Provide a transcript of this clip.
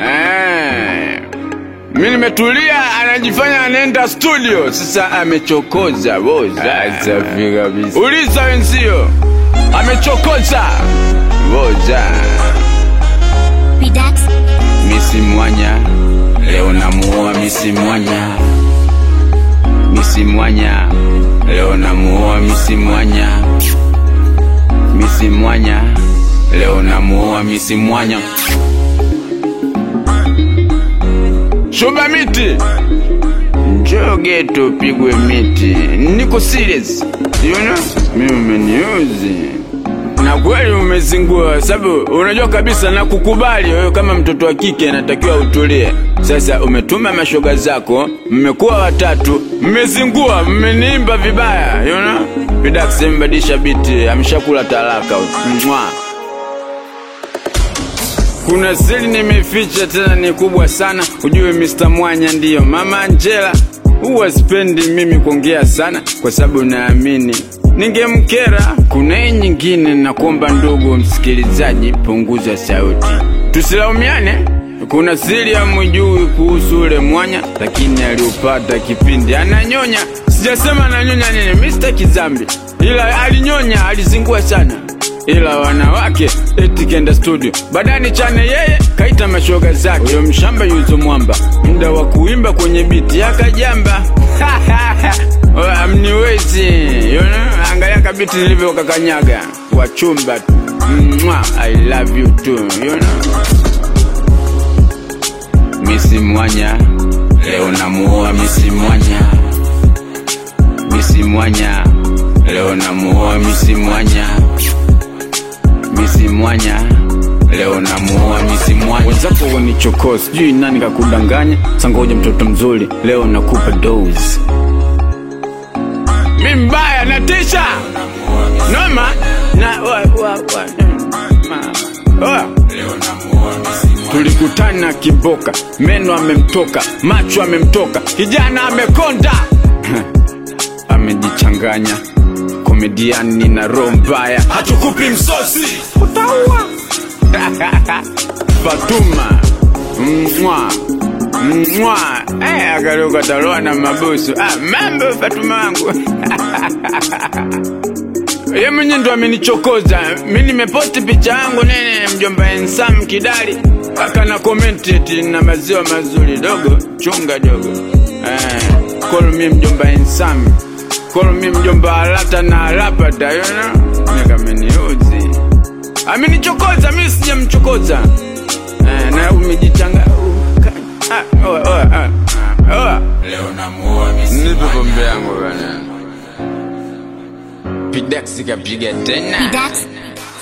Eh. Mi nimetulia, anajifanya anaenda studio. Sasa amechokoza boza. Safi kabisa. Uliza wenzio, amechokoza boza. Relax. Misi Mwanya, leo namuoa Misi Mwanya. Misi Mwanya, leo namuoa Misi Mwanya. Misi Mwanya, leo namuoa Misi Mwanya. Shuba miti, njoo geto pigwe miti. Niko serious, you know? Mimi umeniuzi na kweli umezingua, sababu unajua kabisa na kukubali wewe kama mtoto wa kike natakiwa utulie. Sasa umetuma mashoga zako, mmekuwa watatu, mmezingua, mmeniimba vibaya, you know? Vidax mbadilisha biti, ameshakula talaka. Mwa. Kuna siri nimeficha tena ni kubwa sana, ujue Mr. Mwanya ndiyo mama Angela. Huwa sipendi mimi kuongea sana kwa sababu naamini ningemkera. Kuna hii nyingine, nakuomba ndugu msikilizaji, punguza sauti, tusilaumiane. Kuna siri hamjui kuhusu ule mwanya, lakini aliupata kipindi ananyonya. Sijasema ananyonya nini, Mr. Kizambi, ila alinyonya, alizingua sana ila wanawake eti kenda studio badani chane yeye kaita mashoga zake huyo mshamba yuzo mwamba muda wa kuimba kwenye biti akajamba amniwezi you know? angalia kabiti nilivyo kakanyaga wachumba tu Mwah, I love you too you know? Misi Mwanya leo namuoa Misi Mwanya Misi Mwanya leo namuoa Misi Mwanya Misi Mwanya leo namuoa Misi Mwanya. Wenzako wanichokoa, sijui nani kakudanganya. Sangoja mtoto mzuri, leo nakupa dose. Mi mbaya natisha noma na wa, wa, wa, ma, wa. Tulikutana Kiboka, meno amemtoka, macho amemtoka, kijana amekonda amejichanganya komediani na roho mbaya, hatukupi msosi, utaua Fatuma mwa mwa eh, akaruka taloa na mabusu. Ah, mambo Fatuma wangu ye mwenye ndo amenichokoza mi nimeposti picha yangu nene mjomba ensam kidali akana komenti eti na maziwa mazuri dogo chunga dogo eh, call me mjomba ensam call me mjomba alata na alapata you know? nikameniuzi amenichokoza mi sijamchokoza eh, na umejichanga uh, ka- ah, oa, oa, ah, ah, oa. nipe pombe yangu bana Pidax kapiga tena Relax.